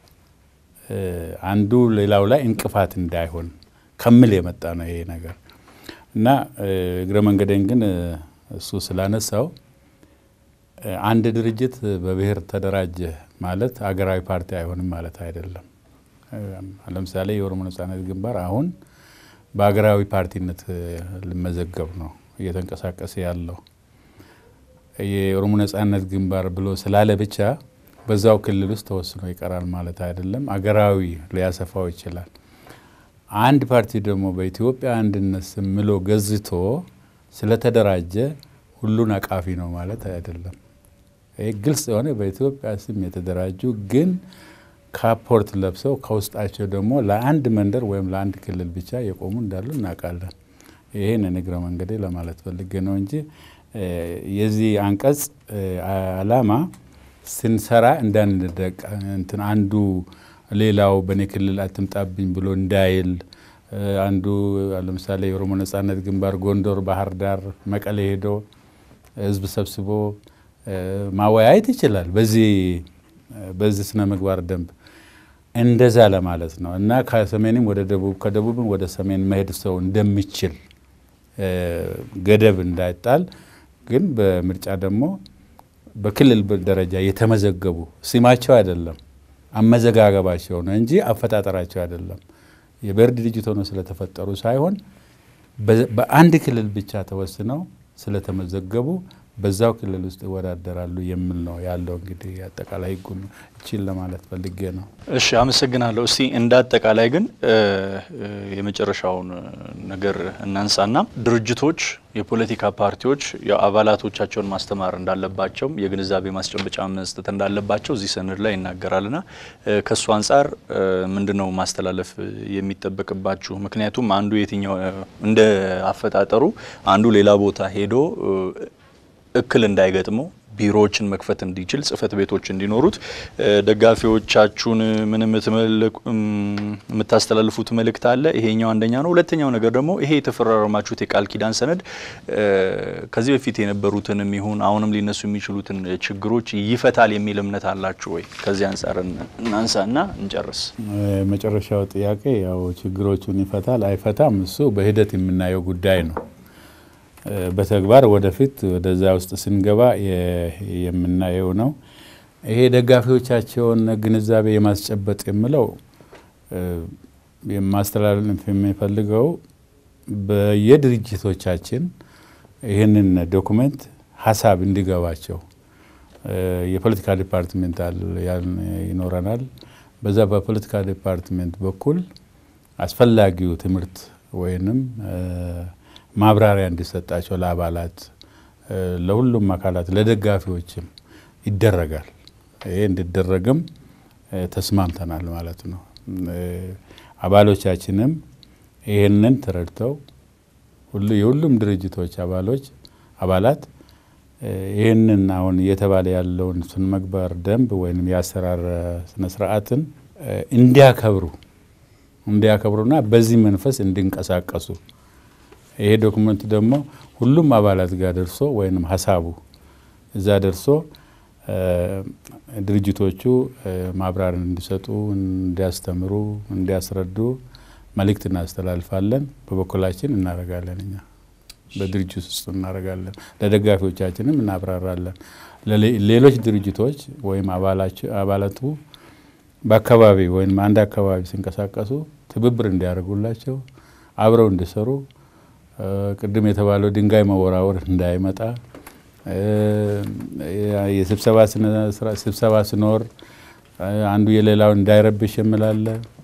አንዱ ሌላው ላይ እንቅፋት እንዳይሆን ከምል የመጣ ነው ይሄ ነገር እና እግረ መንገደኝ ግን እሱ ስላነሳው አንድ ድርጅት በብሔር ተደራጀ ማለት አገራዊ ፓርቲ አይሆንም ማለት አይደለም። ለምሳሌ የኦሮሞ ነጻነት ግንባር አሁን በሀገራዊ ፓርቲነት ሊመዘገብ ነው እየተንቀሳቀሰ ያለው። የኦሮሞ ነጻነት ግንባር ብሎ ስላለ ብቻ በዛው ክልል ውስጥ ተወስኖ ይቀራል ማለት አይደለም። አገራዊ ሊያሰፋው ይችላል። አንድ ፓርቲ ደግሞ በኢትዮጵያ አንድነት ስም ምሎ ገዝቶ ስለተደራጀ ሁሉን አቃፊ ነው ማለት አይደለም። ይህ ግልጽ የሆነ በኢትዮጵያ ስም የተደራጁ ግን ካፖርት ለብሰው ከውስጣቸው ደግሞ ለአንድ መንደር ወይም ለአንድ ክልል ብቻ የቆሙ እንዳሉ እናውቃለን። ይህን እግረ መንገዴ ለማለት ፈልጌ ነው እንጂ የዚህ አንቀጽ ዓላማ ስንሰራ እንዳንደቅ እንትን አንዱ ሌላው በእኔ ክልል አትምጣብኝ ብሎ እንዳይል አንዱ ለምሳሌ የኦሮሞ ነጻነት ግንባር ጎንደር፣ ባህር ዳር፣ መቀሌ ሄዶ ህዝብ ሰብስቦ ማወያየት ይችላል። በዚህ በዚህ ስነ ምግባር ደንብ እንደዛ ለማለት ነው እና ከሰሜንም ወደ ደቡብ ከደቡብም ወደ ሰሜን መሄድ ሰው እንደሚችል ገደብ እንዳይጣል ግን በምርጫ ደግሞ በክልል ደረጃ የተመዘገቡ ስማቸው አይደለም አመዘጋገባቸው ነው እንጂ አፈጣጠራቸው አይደለም። የብሔር ድርጅት ሆነው ስለተፈጠሩ ሳይሆን በአንድ ክልል ብቻ ተወስነው ስለተመዘገቡ በዛው ክልል ውስጥ ይወዳደራሉ የሚል ነው ያለው። እንግዲህ አጠቃላይ ህጉን እቺን ለማለት ፈልጌ ነው። እሺ አመሰግናለሁ። እስቲ እንደ አጠቃላይ ግን የመጨረሻውን ነገር እናንሳና ድርጅቶች፣ የፖለቲካ ፓርቲዎች አባላቶቻቸውን ማስተማር እንዳለባቸውም የግንዛቤ ማስጨበጫ መስጠት እንዳለባቸው እዚህ ሰነድ ላይ ይናገራልና ከእሱ አንጻር ምንድን ነው ማስተላለፍ የሚጠበቅባችሁ? ምክንያቱም አንዱ የትኛው እንደ አፈጣጠሩ አንዱ ሌላ ቦታ ሄዶ እክል እንዳይገጥመው ቢሮዎችን መክፈት እንዲችል ጽህፈት ቤቶች እንዲኖሩት ደጋፊዎቻችሁን ምን የምታስተላልፉት መልእክት አለ? ይሄኛው አንደኛ ነው። ሁለተኛው ነገር ደግሞ ይሄ የተፈራረማችሁት የቃል ኪዳን ሰነድ ከዚህ በፊት የነበሩትንም ይሁን አሁንም ሊነሱ የሚችሉትን ችግሮች ይፈታል የሚል እምነት አላችሁ ወይ? ከዚህ አንጻር እናንሳና እንጨርስ። መጨረሻው ጥያቄ ያው ችግሮቹን ይፈታል አይፈታም፣ እሱ በሂደት የምናየው ጉዳይ ነው። በተግባር ወደፊት ወደዛ ውስጥ ስንገባ የምናየው ነው። ይሄ ደጋፊዎቻቸውን ግንዛቤ የማስጨበጥ የምለው የማስተላለፍ የሚፈልገው በየድርጅቶቻችን ይህንን ዶኩሜንት ሀሳብ እንዲገባቸው የፖለቲካ ዲፓርትሜንት ይኖረናል። በዛ በፖለቲካ ዲፓርትሜንት በኩል አስፈላጊው ትምህርት ወይንም ማብራሪያ እንዲሰጣቸው ለአባላት፣ ለሁሉም አካላት፣ ለደጋፊዎችም ይደረጋል። ይሄ እንዲደረግም ተስማምተናል ማለት ነው። አባሎቻችንም ይህንን ተረድተው የሁሉም ድርጅቶች አባሎች አባላት ይህንን አሁን እየተባለ ያለውን ስነ ምግባር ደንብ ወይም የአሰራር ስነ ስርዓትን እንዲያከብሩ እንዲያከብሩና በዚህ መንፈስ እንዲንቀሳቀሱ ይሄ ዶክመንት ደግሞ ሁሉም አባላት ጋር ደርሶ ወይም ሀሳቡ እዛ ደርሶ ድርጅቶቹ ማብራሪያ እንዲሰጡ፣ እንዲያስተምሩ፣ እንዲያስረዱ መልእክት እናስተላልፋለን። በበኩላችን እናደርጋለን። እኛ በድርጅት ውስጥ እናደርጋለን። ለደጋፊዎቻችንም እናብራራለን። ሌሎች ድርጅቶች ወይም አባላቱ በአካባቢ ወይም አንድ አካባቢ ሲንቀሳቀሱ ትብብር እንዲያደርጉላቸው አብረው እንዲሰሩ ቅድም የተባለው ድንጋይ መወራወር እንዳይመጣ ስብሰባ ሲኖር አንዱ የሌላውን እንዳይረብሽ የምላለ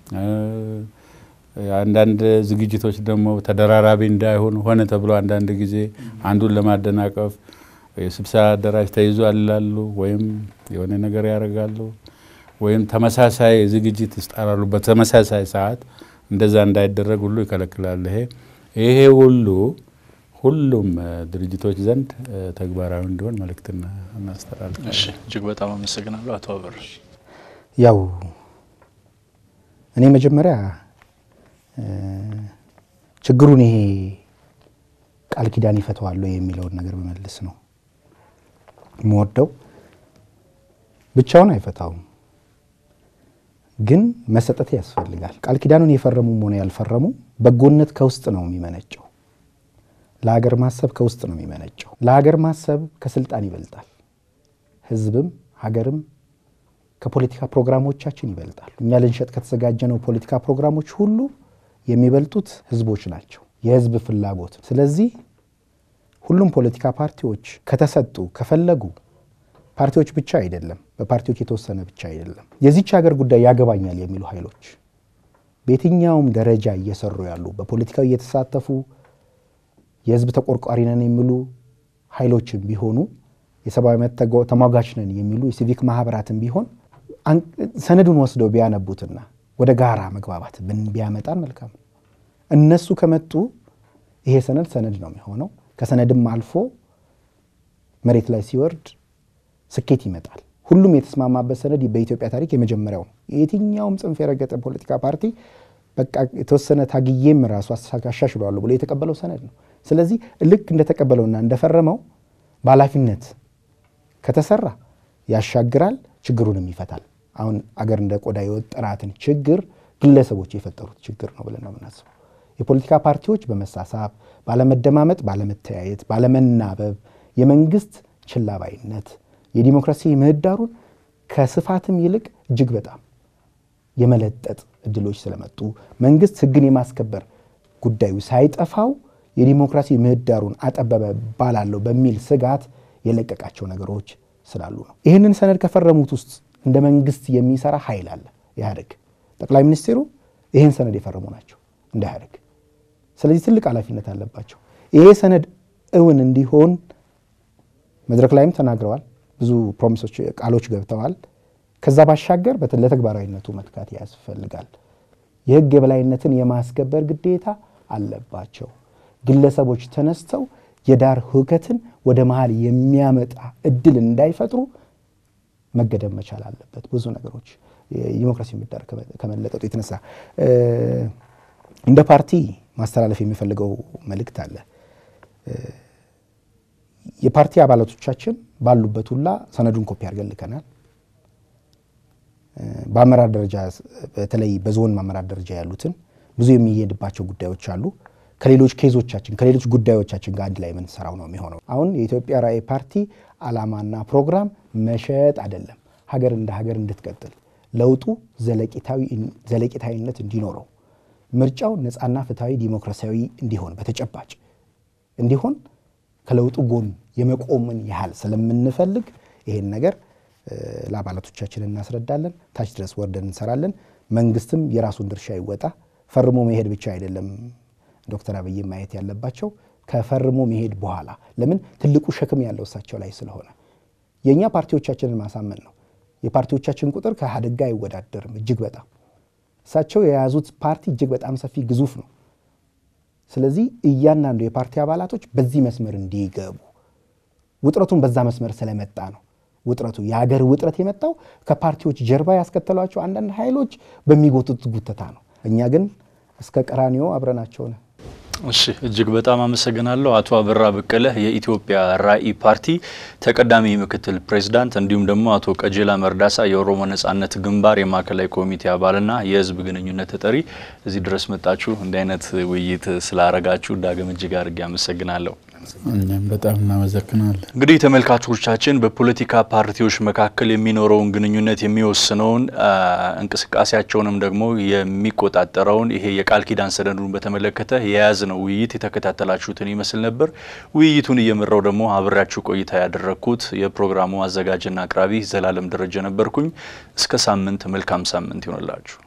አንዳንድ ዝግጅቶች ደግሞ ተደራራቢ እንዳይሆን ሆነ ተብሎ አንዳንድ ጊዜ አንዱን ለማደናቀፍ የስብሰባ አዳራሽ ተይዟል ይላሉ፣ ወይም የሆነ ነገር ያደርጋሉ፣ ወይም ተመሳሳይ ዝግጅት ይስጠራሉ በተመሳሳይ ሰዓት። እንደዛ እንዳይደረግ ሁሉ ይከለክላል። ይሄ ይሄ ሁሉ ሁሉም ድርጅቶች ዘንድ ተግባራዊ እንዲሆን መልእክት እናስተላልፋለን። እሺ፣ እጅግ በጣም አመሰግናለሁ አቶ አበር። ያው እኔ መጀመሪያ ችግሩን ይሄ ቃል ኪዳን ይፈተዋል የሚለውን ነገር በመልስ ነው የምወደው። ብቻውን አይፈታውም፣ ግን መሰጠት ያስፈልጋል። ቃል ኪዳኑን የፈረሙም ሆነ ያልፈረሙ በጎነት ከውስጥ ነው የሚመነጨው። ለሀገር ማሰብ ከውስጥ ነው የሚመነጨው። ለሀገር ማሰብ ከስልጣን ይበልጣል። ህዝብም ሀገርም ከፖለቲካ ፕሮግራሞቻችን ይበልጣል። እኛ ልንሸጥ ከተዘጋጀነው ፖለቲካ ፕሮግራሞች ሁሉ የሚበልጡት ህዝቦች ናቸው፣ የህዝብ ፍላጎት። ስለዚህ ሁሉም ፖለቲካ ፓርቲዎች ከተሰጡ ከፈለጉ ፓርቲዎች ብቻ አይደለም፣ በፓርቲዎች የተወሰነ ብቻ አይደለም፣ የዚች ሀገር ጉዳይ ያገባኛል የሚሉ ኃይሎች በየትኛውም ደረጃ እየሰሩ ያሉ በፖለቲካው እየተሳተፉ የህዝብ ተቆርቋሪ ነን የሚሉ ኃይሎችም ቢሆኑ የሰብአዊ መብት ተሟጋች ነን የሚሉ የሲቪክ ማህበራትም ቢሆን ሰነዱን ወስደው ቢያነቡትና ወደ ጋራ መግባባት ቢያመጣን መልካም ነው። እነሱ ከመጡ ይሄ ሰነድ ሰነድ ነው የሚሆነው። ከሰነድም አልፎ መሬት ላይ ሲወርድ ስኬት ይመጣል። ሁሉም የተስማማበት ሰነድ በኢትዮጵያ ታሪክ የመጀመሪያው ነው። የትኛውም ጽንፍ የረገጠ ፖለቲካ ፓርቲ በቃ የተወሰነ ታግዬም ራሱ አሻሽለዋለሁ ብሎ የተቀበለው ሰነድ ነው። ስለዚህ ልክ እንደተቀበለውና እንደፈረመው በኃላፊነት ከተሰራ ያሻግራል፣ ችግሩንም ይፈታል። አሁን አገር እንደ ቆዳ የወጠራትን ችግር ግለሰቦች የፈጠሩት ችግር ነው ብለን ነው የምናስበው። የፖለቲካ ፓርቲዎች በመሳሳብ ባለመደማመጥ፣ ባለመተያየት፣ ባለመናበብ የመንግስት ችላባይነት የዲሞክራሲ ምህዳሩን ከስፋትም ይልቅ እጅግ በጣም የመለጠጥ እድሎች ስለመጡ መንግስት ህግን የማስከበር ጉዳዩ ሳይጠፋው የዲሞክራሲ ምህዳሩን አጠበበ ባላለው በሚል ስጋት የለቀቃቸው ነገሮች ስላሉ ነው። ይህንን ሰነድ ከፈረሙት ውስጥ እንደ መንግስት የሚሰራ ኃይል አለ ኢህአዴግ። ጠቅላይ ሚኒስትሩ ይህን ሰነድ የፈረሙ ናቸው እንደ ኢህአዴግ። ስለዚህ ትልቅ ኃላፊነት አለባቸው። ይሄ ሰነድ እውን እንዲሆን መድረክ ላይም ተናግረዋል። ብዙ ፕሮሚሶች፣ ቃሎች ገብተዋል። ከዛ ባሻገር ለተግባራዊነቱ መትጋት ያስፈልጋል። የህግ የበላይነትን የማስከበር ግዴታ አለባቸው። ግለሰቦች ተነስተው የዳር ሁከትን ወደ መሀል የሚያመጣ እድል እንዳይፈጥሩ መገደብ መቻል አለበት። ብዙ ነገሮች የዲሞክራሲ ምህዳር ከመለጠጡ የተነሳ እንደ ፓርቲ ማስተላለፍ የሚፈልገው መልእክት አለ። የፓርቲ አባላቶቻችን ባሉበት ሁላ ሰነዱን ኮፒ አድርገን ልከናል። በአመራር ደረጃ በተለይ በዞን አመራር ደረጃ ያሉትን ብዙ የሚሄድባቸው ጉዳዮች አሉ። ከሌሎች ኬዞቻችን ከሌሎች ጉዳዮቻችን ጋር አንድ ላይ የምንሰራው ነው የሚሆነው። አሁን የኢትዮጵያ ራዕይ ፓርቲ ዓላማና ፕሮግራም መሸጥ አይደለም፣ ሀገር እንደ ሀገር እንድትቀጥል ለውጡ ዘለቂታዊነት እንዲኖረው ምርጫው ነፃና ፍትሐዊ ዲሞክራሲያዊ እንዲሆን በተጨባጭ እንዲሆን ከለውጡ ጎን የመቆምን ያህል ስለምንፈልግ ይሄን ነገር ለአባላቶቻችን እናስረዳለን። ታች ድረስ ወርደን እንሰራለን። መንግስትም የራሱን ድርሻ ይወጣ። ፈርሞ መሄድ ብቻ አይደለም ዶክተር አብይ ማየት ያለባቸው ከፈርሞ መሄድ በኋላ ለምን ትልቁ ሸክም ያለው እሳቸው ላይ ስለሆነ የእኛ ፓርቲዎቻችንን ማሳመን ነው። የፓርቲዎቻችን ቁጥር ከኢህአዴግ ጋር አይወዳደርም። እጅግ በጣም እሳቸው የያዙት ፓርቲ እጅግ በጣም ሰፊ ግዙፍ ነው። ስለዚህ እያንዳንዱ የፓርቲ አባላቶች በዚህ መስመር እንዲገቡ ውጥረቱን በዛ መስመር ስለመጣ ነው። ውጥረቱ የሀገር ውጥረት የመጣው ከፓርቲዎች ጀርባ ያስከተሏቸው አንዳንድ ኃይሎች በሚጎቱት ጉተታ ነው። እኛ ግን እስከ ቀራኒዮ አብረናቸው ነን። እሺ እጅግ በጣም አመሰግናለሁ አቶ አበራ በቀለ የኢትዮጵያ ራዕይ ፓርቲ ተቀዳሚ ምክትል ፕሬዚዳንት፣ እንዲሁም ደግሞ አቶ ቀጀላ መርዳሳ የኦሮሞ ነጻነት ግንባር የማዕከላዊ ኮሚቴ አባልና የህዝብ ግንኙነት ተጠሪ እዚህ ድረስ መጣችሁ እንዲህ አይነት ውይይት ስላረጋችሁ ዳግም እጅግ አድርጌ አመሰግናለሁ። እኛም በጣም እናመሰግናለን። እንግዲህ ተመልካቾቻችን በፖለቲካ ፓርቲዎች መካከል የሚኖረውን ግንኙነት የሚወስነውን እንቅስቃሴያቸውንም ደግሞ የሚቆጣጠረውን ይሄ የቃል ኪዳን ሰነዱን በተመለከተ የያዝነው ውይይት የተከታተላችሁትን ይመስል ነበር። ውይይቱን እየመራው ደግሞ አብሬያችሁ ቆይታ ያደረግኩት የፕሮግራሙ አዘጋጅና አቅራቢ ዘላለም ደረጀ ነበርኩኝ። እስከ ሳምንት መልካም ሳምንት ይሆንላችሁ።